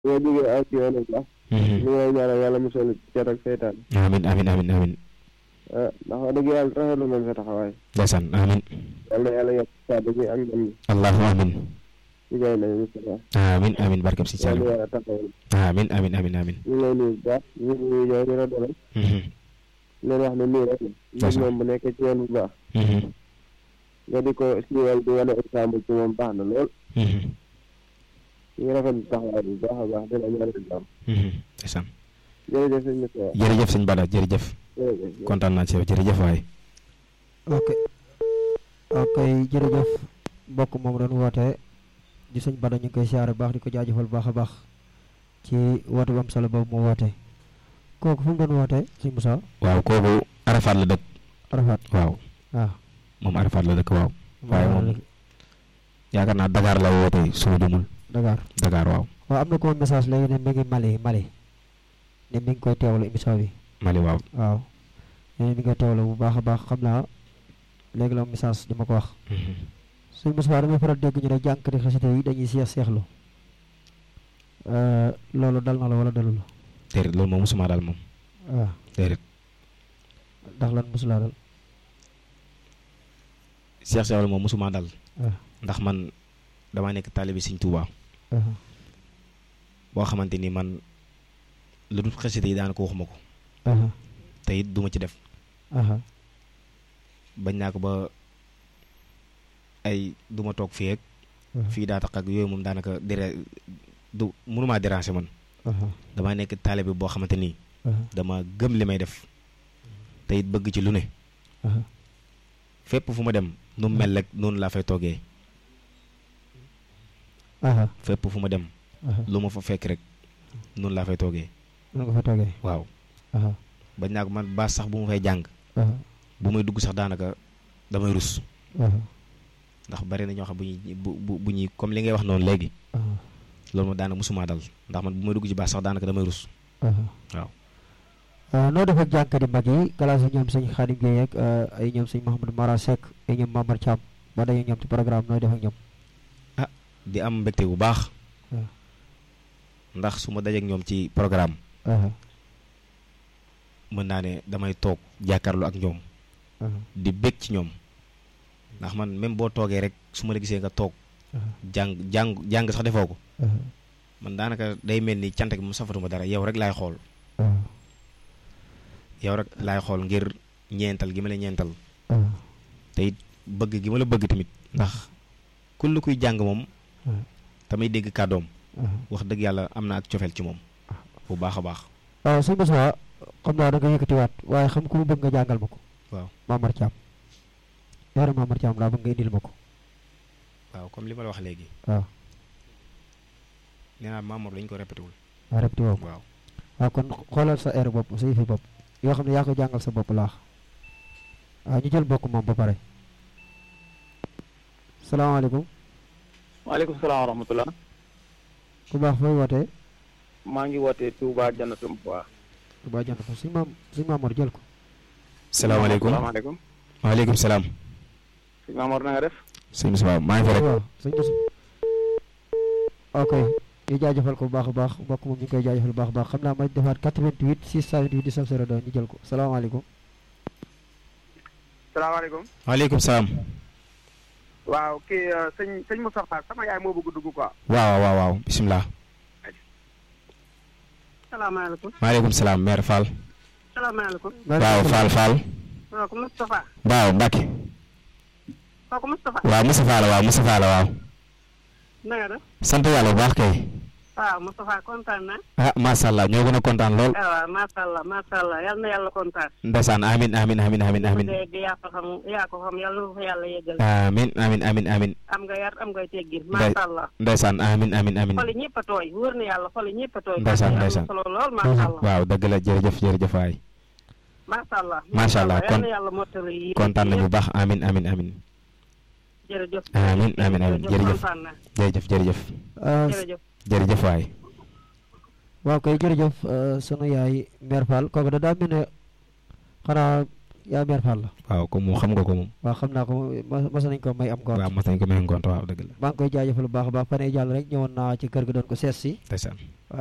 boo jógee aw ci yoonu baax li ngay ñaanal yàlla musal ci cat ak seytaan amin amin amin amin ah ndax wax dëgg yàlla rafetlu nañ sa taxawaay ndeysaan amin yal na yàlla yokk kàddu gi ak ndam gi allahu amin ci gay nañ Moustapha amin amin barkab si yal na Saliou yàlla taxawal amin amin amin amin ñu ngi lay nuyu bu baax ñu ngi nuyu yow di la dalal Mhm, leen wax ne nii rek la nit Ndeysaan. moom bu nekkee ci yoon bu baax mhm, nga di ko siiwal di wane exemple ci moom baax na lool mhm, ñu ngi rafetlu taxawaay bu baax a baax di la ñaanal jàmm mhm, ndeysaan jërëjëf sëñ Moustapha jërëjëf sëñ Bada jërëjëf jërëjëf kontaan naa ci yow jërëjëf waay ok ok jërëjëf mbokk moom doon woote di sëñ Bada ñu ngi koy siyaare baax di ko jaajëfal baax a baax ci woote bu am solo boobu mu woote kooku fu mu doon woote sëñ Moussa waaw kooku Arafat la dëkk Arafat waaw waaw moom Arafat la dëkk waaw waaye moom yaakaar naa Dakar la woote suma jumul Dakar Dakar waaw waaw am na ko message léegi ne mi ngi Mali Mali ne mi ngi koy teewlu émission bi Mali waaw waaw ne mi ngi koy teewlu bu baax a baax xam naa léegi la message di ma ko wax Mhm. sëñ Moussa damay faral dégg ñu ne jànkati xasida yi dañuy seex seexlu loolu dal na la wala dalu la déedéet loolu moom musuma daal moom waaw déedéet ndax lan mosulaa dal Cheikh Sewal moom musuma dal waaw ndax man damaa nekk taalibi Sëñ Tuubaa waaw boo xamante ni man lu dul xasida yi daanaka waxuma ko aha te it duma ci def aha bañ naa ko ba ay duma toog fii ak fii daa tax ak yooyu moom daanaka déré du mënumaa déranger man aha damaa nekk taalibi boo xamante ni aha dama gëm li may def te it bëgg ci lu ne aha fépp fu ma dem nu mu mel rek noonu laa fay toogee aha fépp fu ma dem aha lu ma fa fekk rek noonu laa fay toogee nu nga fa toogee waaw aha bañ naa ko man baas sax bu ma fay jàng aha bu may dugg sax daanaka damay rus aha ndax bari na ñoo xam bu ñuy bu bu bu ñuy comme li ngay wax noonu léegi aha loolu moom daanaka musuma dal ndax man bu may dugg ci baas sax daanaka damay rus aha waaw. noo def ak jànkati mag yi galaas yi ñoom sëñ Xaadim Gueye ak ay ñoom sëñ Mouhamadou Mara Seck ay ñoom Mamar Thiam ba dañu ñoom ci programme nooy def ak ñoom di am mbégte bu baax waaw. ndax su ma dajeek ñoom ci programme aha mën naa ne damay toog jàkkaarloo ak ñoom aha di bég ci ñoom ndax man même boo toogee rek su ma la gisee nga toog aha jàng jàng jàng sax defoo ko aha man daanaka day mel ni cant gi mu safatuma dara yow rek laay xool aha yow rek laay xool ngir ñeental gi ma la ñeental aha te it bëgg gi ma la bëgg tamit ndax kull kuy jàng moom aha tamay dégg kàddoom aha wax dëgg yàlla am na ak cofeel ci moom bu baax a baax waaw sëñ Moussa xam naa da nga yëkkatiwaat waaye xam ku mu bëgg nga jàngal ma ko waaw Mamar Thiam yaara Mamar Thiam laa bëgg nga indil ma ko waaw comme li ma la wax léegi waaw nee naa Mamour dañu ko répété wul waaw répété woo ko waaw waaw kon xoolal sa air bopp sa yëfi bopp yoo xam ne yaa ko jàngal sa bopp laax waaw ñu jël bokk moom ba pare salaamaaleykum waaleykum salaam wa rahmatulah. ku baax fooy wootee maa ngi wootee Touba Jannatul Mahwa. Touba jant ko suñ maam suñ Maamoor jël ko salaamaaleykum salaamaaleykum. waaleykum salaam sëñ Mamour na nga def. sëñ Moussa maa ngi fi rek waaw sëñ Moussa ok ñu jaajëfal ko bu baax a baax mbokk moom ñu ngi koy jaajëfal bu baax a baax xam naa ma defaat 88 628 19 02 ñu jël ko salaamaaleykum salaamaaleykum. waaleykum salaam waaw kii sëñ sëñ Moustapha sama yaay moo bëgg dugg quoi. waaw waaw waaw bisimilah salaamaaleykum maaleykum salaam mère Fall salaamaaleykum waaw Fall Fall kooku Moustapha waaw Mbacke kooku Moustapha waaw Moustapha la waaw Moustapha la waaw na nga def sant yàlla bu baax kay waaw Moustapha kontaan na ah macha allah ñoo gën a kontaan lool ah waaw macha allah macha allah yal na yàlla kontaan ndeysaan amin amin amin amin amin mu dee yaa ko xam yaa ko xam yal na ko fa yàlla yeggal amin amin amin amin am nga yar am nga teggin Ndey- macha allah ndeysaan amin amin amin xoli ñëpp a tooy wóor na yàlla xoli ñëpp a tooy Ndeysaan, am na ndeysaan. solo lool macha allah waaw dëgg la jërëjëf jërëjëf waay macha allah Macha allah, yal kon- na yàlla mottali yi kontaan nañu bu baax amin amin amin jërëjëf Amiin, amiin, amiin, jërëjëf. kontaan na jërëjëf jërëjëf jërëjëf jërëjëf waay waaw kay jërëjëf euh, sunu yaay mère Fall kooku da daa mel ne xanaa yaa meer Fall la waaw comme moom xam nga ko moom waaw xam naa ko ma- mas nañ ko may am ngont waaw mas nañ ko may ngont waaw dëgg la maa ngi koy jaajëfal bu baax a baax fan yii jàll rek ñëwoon naa ci kër ga doon ko sees si ndeysaan